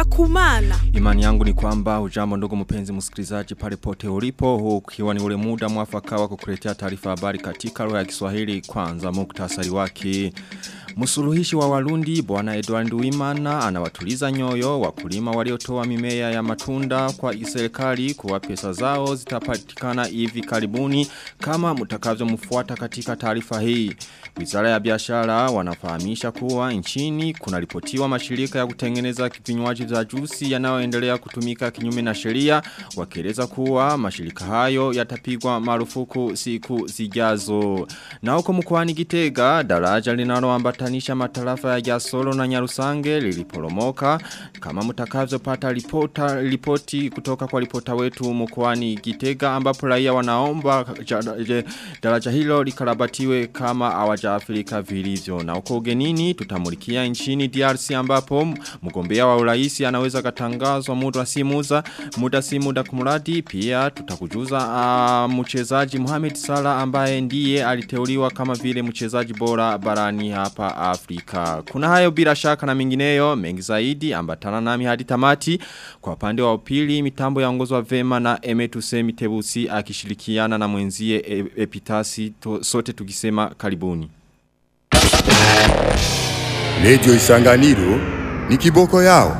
Ngenda kumana. Imani yangu ni kwamba ujambo ndugu mpenzi msikilizaji pale pote ulipo huu ukiwa ni ule muda mwafaka wa kukuletea taarifa habari katika lugha ya Kiswahili kwanza muktasari wake. Msuluhishi wa Warundi bwana Edward Wimana anawatuliza nyoyo wakulima waliotoa mimea ya matunda kwa serikali kuwa pesa zao zitapatikana hivi karibuni kama mtakavyomfuata katika taarifa hii. Wizara ya biashara wanafahamisha kuwa nchini kuna ripotiwa mashirika ya kutengeneza vinywaji vya juisi yanayoendelea kutumika kinyume na sheria wakieleza kuwa mashirika hayo yatapigwa marufuku siku zijazo. Na huko mkoani Gitega daraja linaloambatanisha matarafa ya Gasolo na Nyarusange liliporomoka kama mtakavyopata ripota ripoti kutoka kwa ripota wetu mkoani Gitega ambapo raia wanaomba daraja hilo likarabatiwe kama hawajaathirika vilivyo. Na huko ugenini tutamulikia nchini DRC ambapo mgombea wa urais anaweza katangazwa muda si muda muda si muda kumradi pia tutakujuza uh, mchezaji Mohamed Salah ambaye ndiye aliteuliwa kama vile mchezaji bora barani hapa Afrika. Kuna hayo bila shaka na mingineyo mengi zaidi ambatana nami hadi tamati kwa upande wa upili mitambo yaongozwa vema na Emetuse Mitebusi akishirikiana na mwenzie e, Epitasi to, sote tukisema karibuni. Radio Isanganiro ni kiboko yao.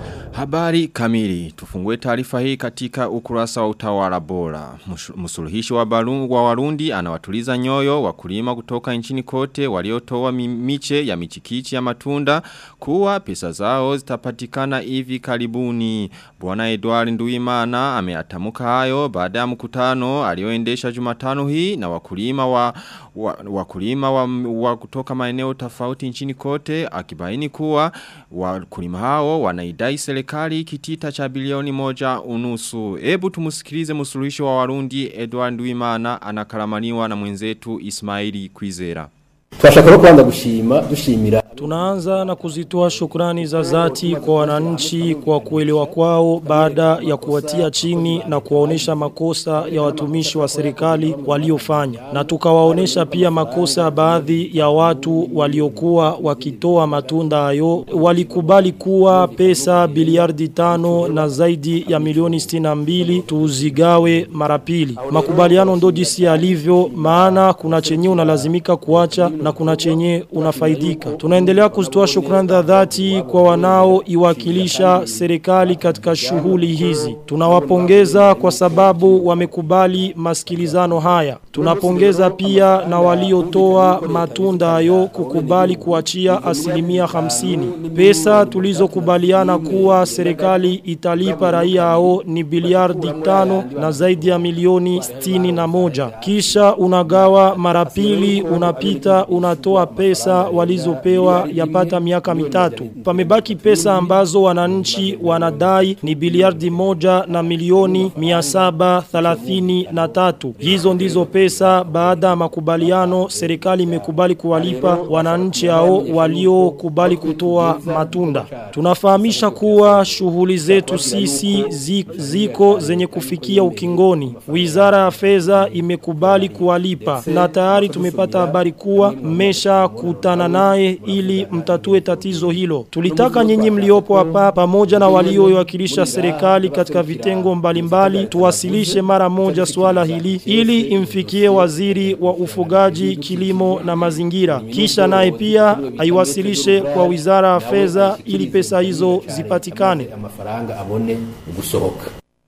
Habari kamili. Tufungue taarifa hii katika ukurasa wa utawala bora. Msuluhishi wa Barungu wa Warundi anawatuliza nyoyo wakulima kutoka nchini kote waliotoa miche ya michikichi ya matunda kuwa pesa zao zitapatikana hivi karibuni. Bwana Edward Nduimana ameatamuka hayo baada ya mkutano alioendesha Jumatano hii na wakulima wa, wa wakulima wa, wa kutoka maeneo tofauti nchini kote akibaini kuwa wakulima hao wanaidai serikali kitita cha bilioni moja unusu. Ebu tumusikilize musuluhisho wa Warundi Edward Wimana anakaramaniwa na mwenzetu Ismaili Kwizera. Twashaka kwanza gushima dushimira Tunaanza na kuzitoa shukrani za zati kwa wananchi kwa kuelewa kwao baada ya kuwatia chini na kuwaonesha makosa ya watumishi wa serikali waliofanya na tukawaonesha pia makosa baadhi ya watu waliokuwa wakitoa matunda hayo walikubali kuwa pesa biliardi tano na zaidi ya milioni stina mbili tuzigawe mara pili makubaliano ndo jinsi yalivyo maana kuna chenye unalazimika kuacha na kuna chenye unafaidika tunaendelea kuzitoa shukrani za dhati kwa wanao iwakilisha serikali katika shughuli hizi tunawapongeza kwa sababu wamekubali masikilizano haya tunapongeza pia na waliotoa matunda hayo kukubali kuachia asilimia hamsini pesa tulizokubaliana kuwa serikali italipa raia hao ni biliardi tano na zaidi ya milioni stini na moja kisha unagawa mara pili unapita unatoa pesa walizopewa yapata miaka mitatu pamebaki pesa ambazo wananchi wanadai ni biliardi moja na milioni mia saba thalathini na tatu hizo ndizo pesa baada ya makubaliano serikali imekubali kuwalipa wananchi hao waliokubali kutoa matunda tunafahamisha kuwa shughuli zetu sisi ziko zenye kufikia ukingoni wizara ya fedha imekubali kuwalipa na tayari tumepata habari kuwa mmesha kutana naye ili mtatue tatizo hilo tulitaka nyinyi mliopo hapa pamoja na waliowakilisha serikali katika vitengo mbalimbali tuwasilishe mara moja swala hili ili imfikie waziri wa ufugaji kilimo na mazingira kisha naye pia aiwasilishe kwa wizara ya fedha ili pesa hizo zipatikane amafaranga abone gusohoka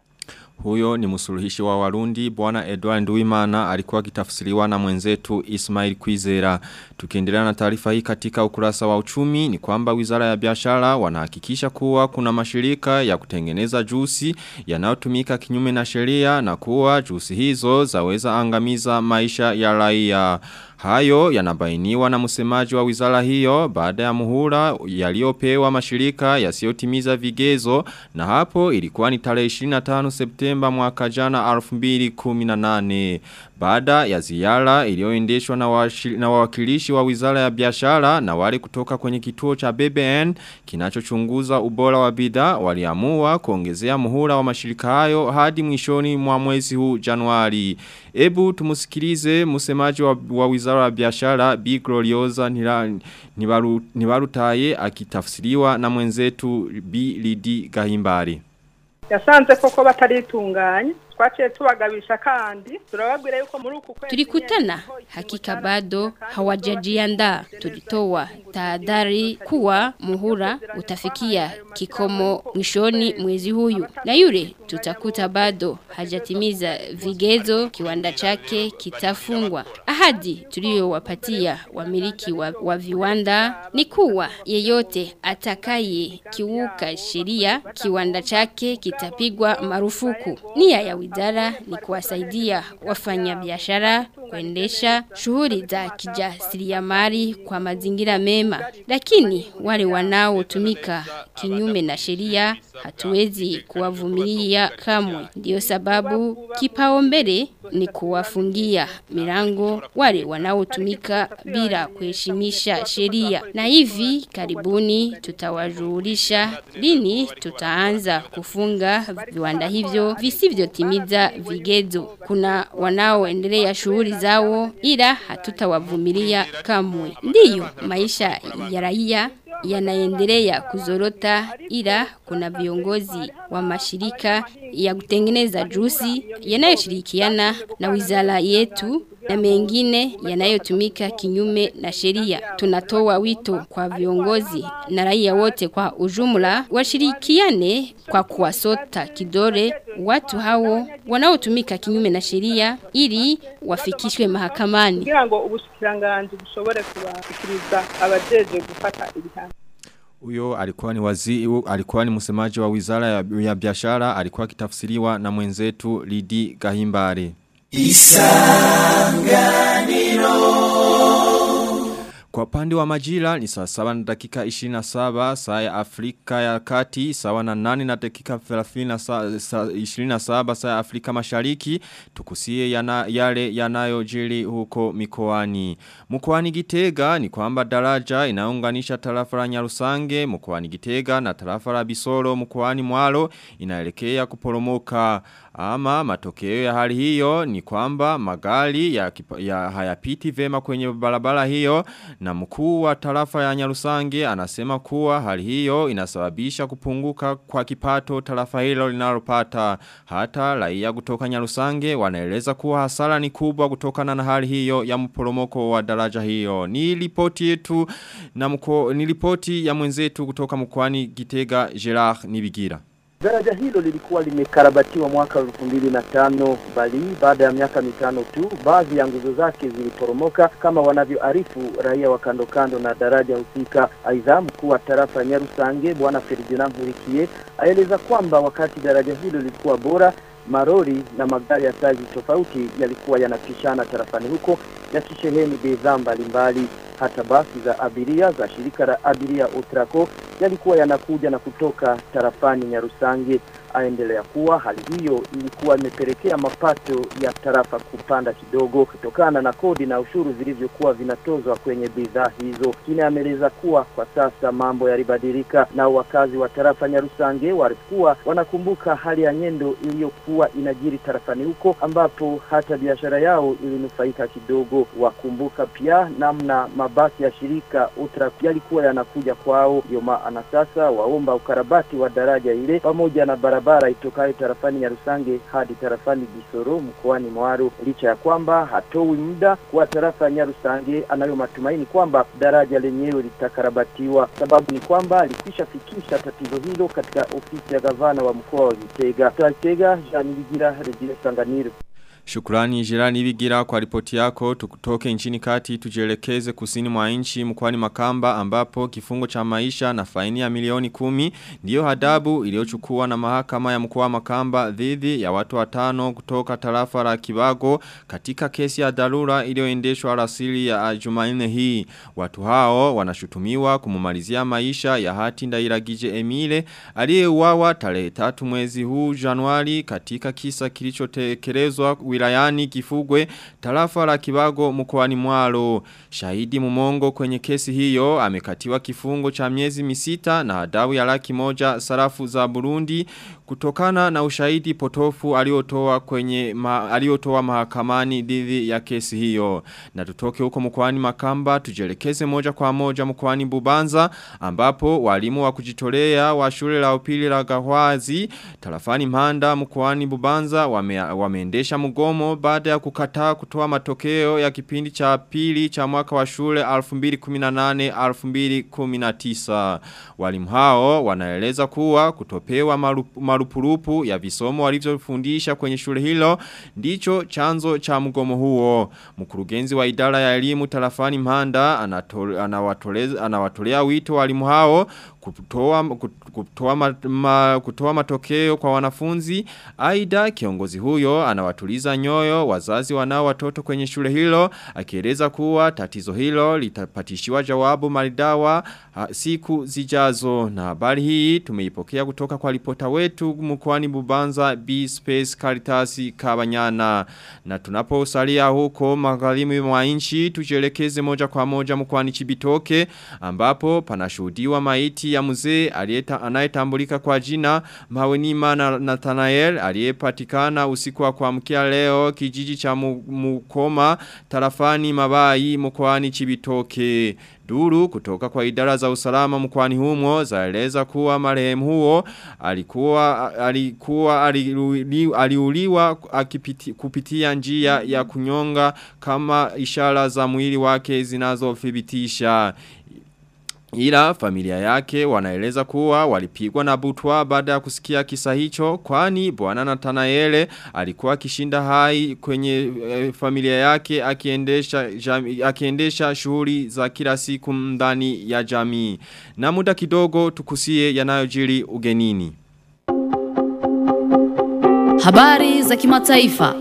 huyo ni msuluhishi wa Warundi bwana Edward Nduimana alikuwa akitafsiriwa na mwenzetu Ismail Kwizera. Tukiendelea na taarifa hii katika ukurasa wa uchumi ni kwamba Wizara ya Biashara wanahakikisha kuwa kuna mashirika ya kutengeneza juisi yanayotumika kinyume na sheria na kuwa juisi hizo zaweza angamiza maisha ya raia. Hayo yanabainiwa na msemaji wa wizara hiyo baada ya muhula yaliyopewa mashirika yasiyotimiza vigezo na hapo ilikuwa ni tarehe 25 Septemba mwaka jana 2018. baada ya ziara iliyoendeshwa na, washi- na wawakilishi wa Wizara ya Biashara na wale kutoka kwenye kituo cha BBN kinachochunguza ubora wa bidhaa waliamua kuongezea muhula wa mashirika hayo hadi mwishoni mwa mwezi huu Januari. Ebu tumusikilize msemaji wa, wa Wizara ya Biashara Bi Gloriosa Nira- Nibaru- Nibarutaye akitafsiriwa na mwenzetu Bi Lidi Gahimbari. yasanze koko bataritunganye twaciye tubagabisha kandi turababwira yuko muri uku kwezi Tulikutana hakika bado hawajajiandaa. Tulitoa tahadhari kuwa muhura utafikia kikomo mwishoni mwezi huyu, na yule tutakuta bado hajatimiza vigezo, kiwanda chake kitafungwa. Ahadi tuliyowapatia wamiliki wa, wa viwanda ni kuwa yeyote atakaye kiuka sheria, kiwanda chake kitapigwa marufuku. Nia ya wizara ni kuwasaidia wafanyabiashara kuendesha shughuli za kijasiriamali kwa mazingira mema, lakini wale wanaotumika kinyume na sheria hatuwezi kuwavumilia kamwe. Ndiyo sababu kipaumbele ni kuwafungia milango wale wanaotumika bila kuheshimisha sheria, na hivi karibuni tutawajulisha lini tutaanza kufunga viwanda hivyo visivyotimiza vigezo. Kuna wanaoendelea shughuli zao ila hatutawavumilia kamwe. Ndiyo maisha ya raia yanaendelea kuzorota ila kuna viongozi wa mashirika ya kutengeneza juisi yanayoshirikiana na wizara yetu na mengine yanayotumika kinyume na sheria. Tunatoa wito kwa viongozi na raia wote kwa ujumla washirikiane kwa kuwasota kidore watu hao wanaotumika kinyume na sheria ili wafikishwe mahakamani. kugira ngo ubushikiranganji bushobore kubashikiriza abajejwe gufata ibihano Uyo alikuwa ni wazi, u- alikuwa ni msemaji wa wizara ya, ya biashara, alikuwa kitafsiriwa na mwenzetu Lidi Gahimbari. Kwa upande wa majira ni saa saba na dakika 27 saa ya Afrika ya kati sawa na nani na dakika 30 sa, sa, 27 saa ya Afrika mashariki tukusie yana, yale yanayojiri huko mikoani. Mkoani Gitega ni kwamba daraja inaunganisha tarafa la Nyarusange mkoani Gitega na tarafa la Bisoro mkoani Mwalo inaelekea kuporomoka ama matokeo ya hali hiyo ni kwamba magari ya, kipa- ya hayapiti vema kwenye barabara hiyo na mkuu wa tarafa ya Nyarusange anasema kuwa hali hiyo inasababisha kupunguka kwa kipato tarafa hilo linalopata hata raia kutoka Nyarusange wanaeleza kuwa hasara ni kubwa kutokana na hali hiyo ya mporomoko wa daraja hiyo ni ripoti yetu na mko, ni ripoti ya mwenzetu kutoka mkoani Gitega Gerard Nibigira Daraja hilo lilikuwa limekarabatiwa mwaka elfu mbili na tano bali baada ya miaka mitano tu baadhi ya nguzo zake ziliporomoka kama wanavyoarifu raia wa kando kando na daraja husika. Aidha, mkuu wa tarafa ya Nyarusange bwana Ferdinand Nkurikiye aeleza kwamba wakati daraja hilo lilikuwa bora marori na magari ya saizi tofauti yalikuwa yanapishana tarafani huko yakisheheni bidhaa mbalimbali. Hata basi za abiria za shirika la abiria Utraco yalikuwa yanakuja na kutoka tarafani Nyarusange. Aendelea kuwa hali hiyo ilikuwa imepelekea mapato ya tarafa kupanda kidogo kutokana na kodi na ushuru vilivyokuwa vinatozwa kwenye bidhaa hizo. Kine ameeleza kuwa kwa sasa mambo yalibadilika, na wakazi wa tarafa Nyarusange walikuwa wanakumbuka hali ya nyendo iliyokuwa inajiri tarafani huko, ambapo hata biashara yao ilinufaika kidogo. Wakumbuka pia namna mabasi ya shirika Utra yalikuwa yanakuja kwao, ndio maana sasa waomba ukarabati wa daraja ile pamoja na barabara itokayo tarafani Nyarusange hadi tarafani Bisoro mkoani Mwaro, licha ya kwamba hatoi muda kwa tarafa ya Nyarusange, anayo matumaini kwamba daraja lenyewe litakarabatiwa. Sababu ni kwamba alikwisha fikisha tatizo hilo katika ofisi ya gavana wa mkoa wa Gitega. Gitega, Jean Bigira, Radio Sanganiro. Shukrani jirani Bigira kwa ripoti yako tukutoke nchini kati tujielekeze kusini mwa nchi mkoani Makamba ambapo kifungo cha maisha na faini ya milioni kumi ndiyo hadabu iliyochukua na mahakama ya mkoa wa Makamba dhidi ya watu watano kutoka tarafa la Kibago katika kesi ya dharura iliyoendeshwa rasili ya Jumanne hii watu hao wanashutumiwa kumumalizia maisha ya hati ndairagije Emile aliyeuawa tarehe 3 mwezi huu Januari katika kisa kilichotekelezwa wilayani Kifugwe tarafa la Kibago mkoani Mwaro. Shahidi Mumongo kwenye kesi hiyo amekatiwa kifungo cha miezi misita na adabu ya laki moja sarafu za Burundi kutokana na ushahidi potofu aliotoa kwenye ma, aliotoa mahakamani dhidi ya kesi hiyo. Na tutoke huko mkoani Makamba tujelekeze moja kwa moja mkoani Bubanza ambapo walimu wa kujitolea wa shule la upili la Gahwazi tarafani Mhanda mkoani Bubanza wame, wameendesha mgomo baada ya kukataa kutoa matokeo ya kipindi cha pili cha mwaka wa shule 2018 2019. Walimu hao wanaeleza kuwa kutopewa marupu, marupurupu ya visomo walivyofundisha kwenye shule hilo ndicho chanzo cha mgomo huo. Mkurugenzi wa idara ya elimu tarafani Mhanda anawatolea anawatolea wito walimu hao kutoa kutoa ma, ma, kutoa matokeo kwa wanafunzi aidha kiongozi huyo anawatuliza nyoyo wazazi wanao watoto kwenye shule hilo akieleza kuwa tatizo hilo litapatishiwa jawabu maridawa ha, siku zijazo na habari hii tumeipokea kutoka kwa ripota wetu mkoani Bubanza B Space Caritas Kabanyana na tunaposalia huko magharibi mwa nchi tujelekeze moja kwa moja mkoani Chibitoke ambapo panashuhudiwa maiti ya mzee aliyeta anayetambulika kwa jina Mawenima na Nathanael aliyepatikana usiku wa kuamkia leo kijiji cha Mukoma tarafani Mabai mkoani Chibitoke. Duru kutoka kwa idara za usalama mkwani humo zaeleza kuwa marehemu huo alikuwa alikuwa aliuliwa akipiti, kupitia njia ya kunyonga kama ishara za mwili wake zinazothibitisha Ila familia yake wanaeleza kuwa walipigwa na butwa baada ya kusikia kisa hicho kwani bwana Nathanaele alikuwa kishinda hai kwenye e, familia yake akiendesha jami, akiendesha shughuli za kila siku ndani ya jamii. Na muda kidogo tukusie yanayojiri ugenini. Habari za kimataifa.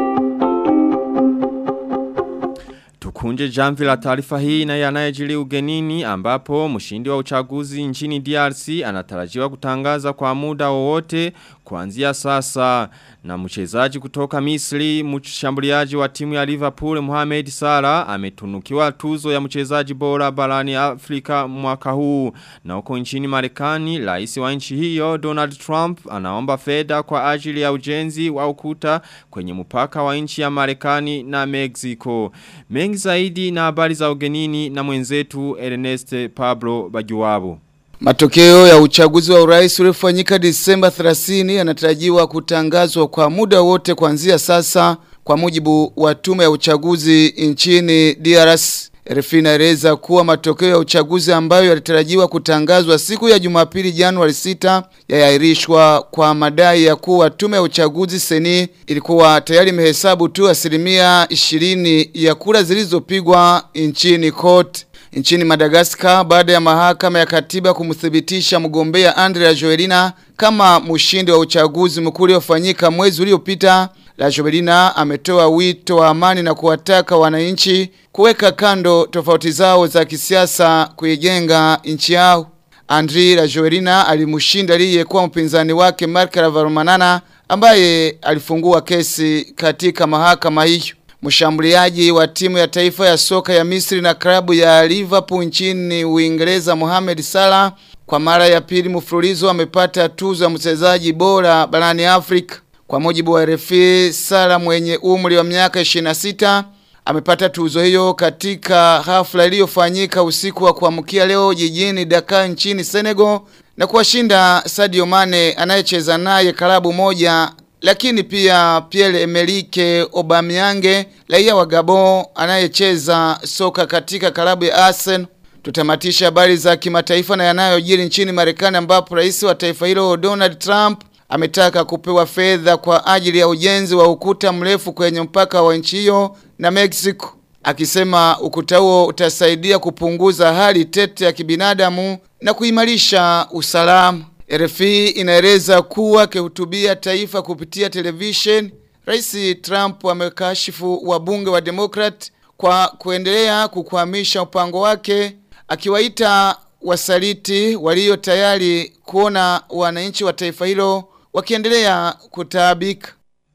Tukunje jamvi la taarifa hii na yanayejiri ugenini ambapo mshindi wa uchaguzi nchini DRC anatarajiwa kutangaza kwa muda wowote kuanzia sasa na mchezaji kutoka Misri mshambuliaji wa timu ya Liverpool Mohamed Salah ametunukiwa tuzo ya mchezaji bora barani Afrika mwaka huu na huko nchini Marekani rais wa nchi hiyo Donald Trump anaomba fedha kwa ajili ya ujenzi wa ukuta kwenye mpaka wa nchi ya Marekani na Mexico mengi zaidi na habari za ugenini na mwenzetu Ernest Pablo Bajuwabo Matokeo ya uchaguzi wa urais uliofanyika Disemba 30 yanatarajiwa kutangazwa kwa muda wote kuanzia sasa kwa mujibu wa tume ya uchaguzi nchini DRC. RFI inaeleza kuwa matokeo ya uchaguzi ambayo yalitarajiwa kutangazwa siku ya Jumapili Januari 6 yayairishwa kwa madai ya kuwa tume ya uchaguzi seni ilikuwa tayari imehesabu tu asilimia 20 ya kura zilizopigwa nchini kote. Nchini Madagascar baada ya mahakama ya katiba kumthibitisha mgombea Andrea Joelina kama mshindi wa uchaguzi mkuu uliofanyika mwezi uliopita La Joelina ametoa wito wa amani na kuwataka wananchi kuweka kando tofauti zao za kisiasa kuijenga nchi yao. Andri La Joelina alimshinda aliyekuwa mpinzani wake Mark Ravalomanana ambaye alifungua kesi katika mahakama hiyo. Mshambuliaji wa timu ya taifa ya soka ya Misri na klabu ya Liverpool nchini Uingereza Mohamed Salah kwa mara ya pili mfululizo amepata tuzo ya mchezaji bora barani Afrika. Kwa mujibu wa RFI, Salah mwenye umri wa miaka 26 amepata tuzo hiyo katika hafla iliyofanyika usiku wa kuamkia leo jijini Dakar nchini Senegal na kuwashinda Sadio Mane anayecheza naye klabu moja lakini pia Pierre Emerick Aubameyang raia wa Gabon anayecheza soka katika klabu ya Arsenal. Tutamatisha habari za kimataifa na yanayojiri nchini Marekani ambapo rais wa taifa hilo Donald Trump ametaka kupewa fedha kwa ajili ya ujenzi wa ukuta mrefu kwenye mpaka wa nchi hiyo na Mexico. Akisema ukuta huo utasaidia kupunguza hali tete ya kibinadamu na kuimarisha usalama. RFI inaeleza kuwa akihutubia taifa kupitia television, Rais Trump amekashifu wabunge wa Democrat kwa kuendelea kukwamisha mpango wake akiwaita wasaliti walio tayari kuona wananchi wa taifa hilo wakiendelea kutaabika.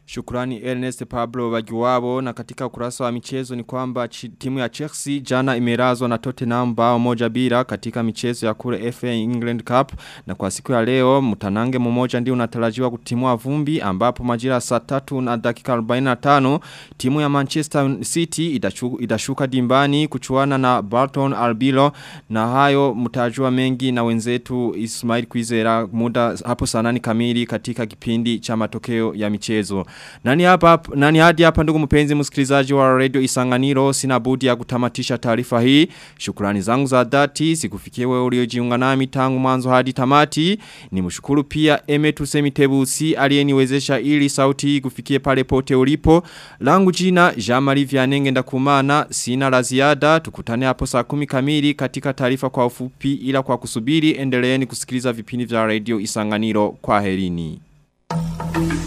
Shukrani Ernest Pablo Bagiwabo na katika ukurasa wa michezo ni kwamba timu ya Chelsea jana imerazwa na Tottenham bao moja bila katika michezo ya kule FA England Cup na kwa siku ya leo mtanange mmoja ndio unatarajiwa kutimua vumbi ambapo majira saa tatu na dakika 45 timu ya Manchester City itashuka, itashuka dimbani kuchuana na Barton Albilo na hayo mtajua mengi na wenzetu Ismail Kwizera muda hapo saa nane kamili katika kipindi cha matokeo ya michezo. Nani hapa nani hadi hapa ndugu mpenzi msikilizaji wa Radio Isanganiro sina budi ya kutamatisha taarifa hii. Shukrani zangu za dhati sikufikie wewe uliojiunga nami tangu mwanzo hadi tamati. Nimshukuru pia Emetu Semitebusi aliyeniwezesha ili sauti hii kufikie pale pote ulipo. Langu jina Jean-Marie Vianenge ndakumana sina la ziada tukutane hapo saa kumi kamili katika taarifa kwa ufupi ila kwa kusubiri endeleeni kusikiliza vipindi vya Radio Isanganiro kwa herini.